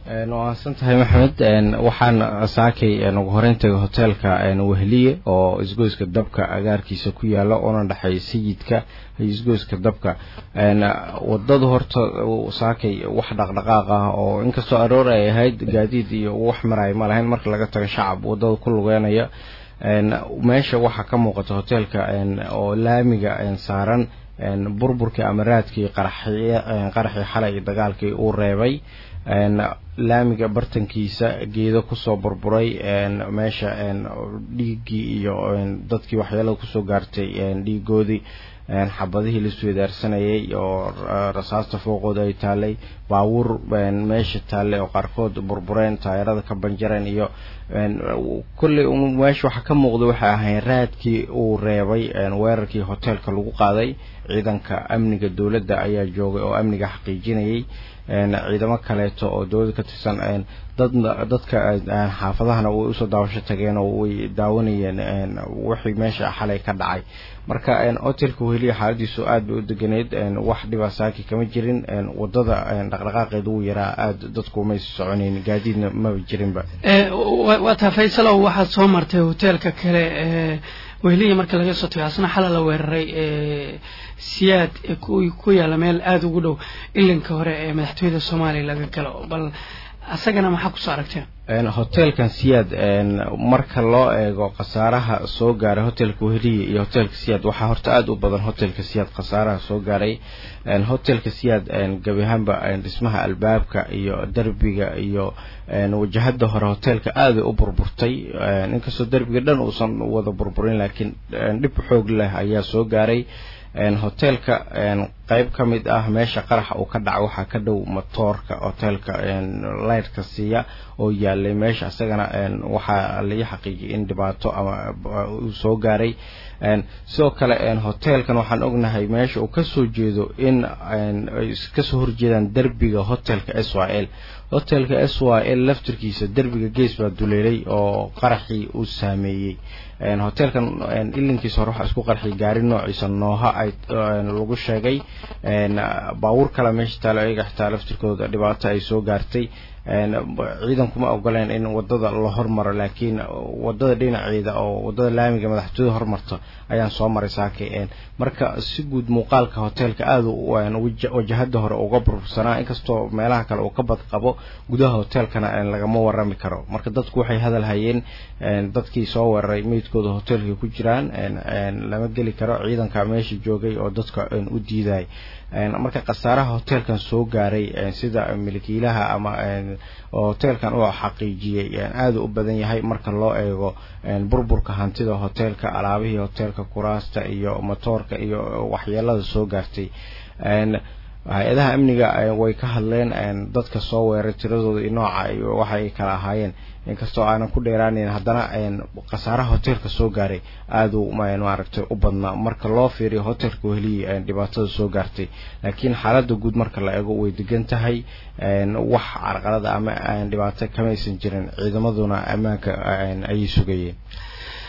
waadsan tahay maxamed waxaan saakay ugu horeyn tagay hoteelka wehliye oo isgoyska dabka agaarkiisa ku yaala oona dhexeeya sayidka iyo isgoyska dabka wadadu horta saakay wax dhaqdhaqaaq ah oo inkastoo aroor ay ahayd gaadiid iyo wax maraya ma lahayn marka laga tago shacab wadada ku lugeynaya meesha waxaa ka muuqata hoteelka oo laamiga saaran burburkii ama raadkii qaraxii xalay iyo dagaalkii uu reebay laamiga bartankiisa geedo kusoo burburay meesha dhiiggii iyo dadkii waxyeelada kusoo gaartay dhiigoodii xabadihii laisweydaarsanayay oo rasaasta fooqooda ay taalay baabuur meesha taallay oo qaarkood burbureen taayarada ka banjareen iyo kolley meesha waxaa ka muuqda waxay ahayn raadkii uu reebay weerarkii hoteelka lagu qaaday ciidanka amniga dowladda ayaa joogay oo amniga xaqiijinayay ciidamo kaleeto oo dowladda ka tirsan dad dadka xaafadahana way usoo daawasho tageen oo way daawanayeen wixii meesha xalay ka dhacay marka hotelka weheliya xaaladiisu aad bay u deganeyd wax dhibaa saaki kama jirin wadada dhaqdhaqaaqeeda wuu yaraa aad dadku maysa soconayn gaadiidna maba jirinba waa taa faysalow waxaad soo martay hoteelka kale weheliya marka laga soo tago asna xala la weeraray siyaad ku yaala meel aada ugu dhow ilinka hore ee madaxtooyada soomaaliya laga galo bal asagana maxaa kusoo aragteen hoteelkan siyaad marka loo eego khasaaraha soo gaaray hotelka weheliya iyo hotelka siyaad waxaa horta aada u badan hotelka siyaad khasaaraha soo gaaray hotelka siyaad gebi ahaanba dhismaha albaabka iyo derbiga iyo wajahada hore hoteelka aaday u burburtay inkastoo derbiga dhan uusan wada burburin laakiin dhib xoog leh ayaa soo gaaray hoteelka qeyb ka mid ah meesha qaraxa uu ka dhaca waxaa ka dhow matoorka hoteelka lightka siiya oo yaalay meesha isagana waxaa lai xaqiijiyay in dhibaato ama uu soo gaaray sidoo kale hoteelkan waxaan ognahay meesha uu kasoo jeedo in ay kasoo horjeedaan derbiga hotelka s y l hotelka s y l laftirkiisa derbiga gees baa duleelay oo qaraxii uu saameeyey hoteelkan ilinkiisa hore waxaa isku qarxiyay gaari noociisa nooha ay lagu sheegay baabuur kale meesha taalo ayaga xitaa laftirkooda dhibaato ay soo gaartay ciidankuma ogoleen in wadada la hormaro laakiin wadada dhinaceeda oo wadada laamiga madaxtooyada hormarto ayaan soo maray saakay marka si guud muuqaalka hoteelka aada wajahada hore uga burbursanaa inkastoo meelaha kale uu ka badqabo gudaha hoteelkana lagama warami karo marka dadku waxay hadal hayeen dadkii soo weeraray meydkooda hoteelka ku jiraan lama geli karo ciidanka meesha joogay oo dadka u diiday marka khasaaraha hoteelkan soo gaaray sida milkiilaha ama oo hoteelkan uu xaqiijiyey aada u badan yahay marka loo eego burburka hantida hoteelka alaabihii hoteelka kuraasta iyo matoorka iyo waxyeelada soo gaartay hay-adaha amniga way ka hadleen dadka soo weeray tiradooda iyo nooca waxa ay kala ahaayeen inkastoo aanan ku dheeraaneyn haddana khasaaraha hoteelka soo gaaray aada u maaragtay u badnaa marka loo fiiriyo hoteelka weheliya dhibaatada soo gaartay laakiin xaaladda guud marka la eego way degan tahay wax carqalada ama dhibaato kamaysan jirin ciidamaduna ammaanka ayay sugayeen